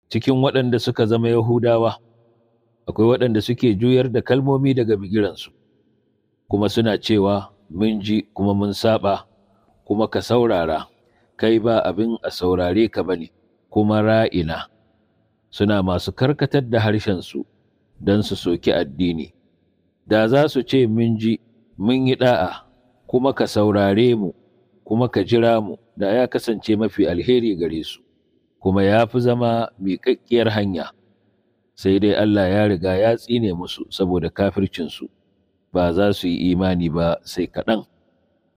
cikin waɗanda suka zama Yahudawa, akwai waɗanda suke juyar da kalmomi daga bigiransu, kuma suna cewa, Mun ji kuma mun saba, kuma ka saurara, kai ba abin a saurare ka ba ne, kuma ra'ina, suna masu karkatar da harshensu don su soki addini. Da za su ce, Mun ji, mun yi ɗa'a, kuma ka saurare mu, kuma ka jira mu, da ya kasance mafi alheri gare su. kuma ya fi zama miƙaƙƙiyar hanya, sai dai Allah ya riga ya tsine musu saboda kafircinsu, ba za su yi imani ba sai kaɗan.